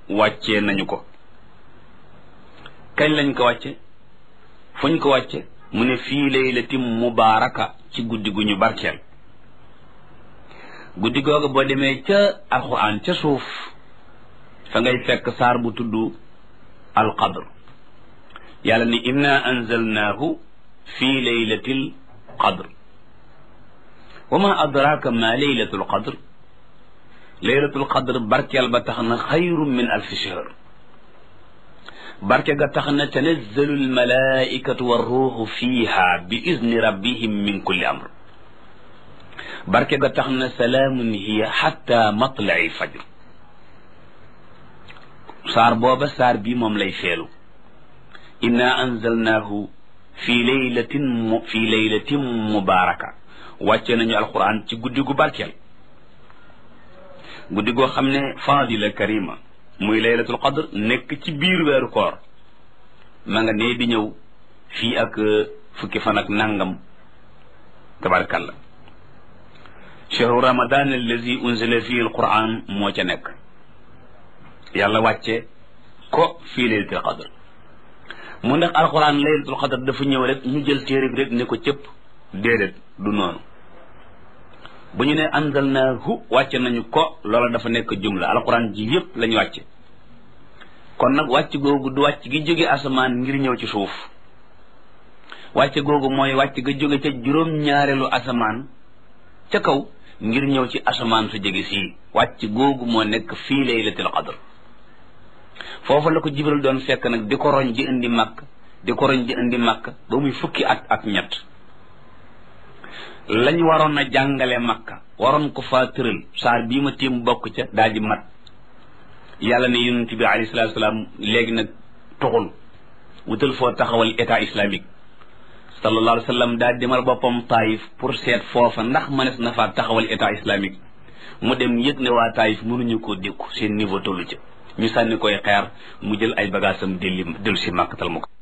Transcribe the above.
wàccee nañu ko kañ lañ ko wàcce fuñ ko wàcce mu ne fii laylatin mubaaraka ci guddi gu ñu barkeel guddi googu boo demee ca alquran ca suuf fa ngay fekk saar bu tudd alqadr yàlla ni inna anzalnaahu fii laylatil qadr wa ma adraka ma laylatul qadr laylatul qadr barkeel ba tax na xayrun min alfi shahr barke ga tax na tanazzalu almalaikatu warruuxu fiiha bi izni rabbihim min kulli amr barke ga tax na salaamun hiya xatta matlai fajr saar booba saar bi moom lay feelu inna anzalnaahu fi laylatin mu fi laylatin mubaaraka wàcce nañu alquran ci guddi gu barkeel guddi goo xam ne fadila karima muy laylatul qadr nekk ci biir weeru koor ma nga nee di ñëw fii ak fukki fan ak nangam tabarakallah chahru ramadan allazi unzila fihi alquran moo ca nekk yàlla wàcce ko fii laylatul qadr mu ndax alquran laylatul qadr dafa ñëw rek ñu jël téere bi rek ne ko cëpp déedéet du noonu bu ñu ne anzalnaahu wàcce nañu ko loola dafa nekk jumla alquran ji yépp lañu wàcce kon nag wàcc googu du wàcc gi jóge asamaan ngir ñëw ci suuf wàcce googu mooy wàcc ga jóge ca juróom-ñaareelu asamaan ca kaw ngir ñëw ci asamaan su jege sii wàcc googu moo nekk fii laylatul qadr foofu la ko jibril doon fekk nag di ko roñ ji indi màkk di ko roñ ji indi màkk ba muy fukki at ak ñett lañ waroon a jàngale makka waroon ko faa tëral saar bii ma tiim bokk ca daal di mat yàlla ne yonent bi alayhi salaatu salaam léegi nag tuxul wutal foo taxawal état islamique sallallahu alayhi wa sallam daal demal boppam taayif pour seet foofa ndax mënees na faa taxawal état islamique mu dem yëg ne waa taayif mënuñu koo dékku seen niveau tollu ca ñu sànni koy xeer mu jël ay bagaasam delli dellu si màkkatal mu ko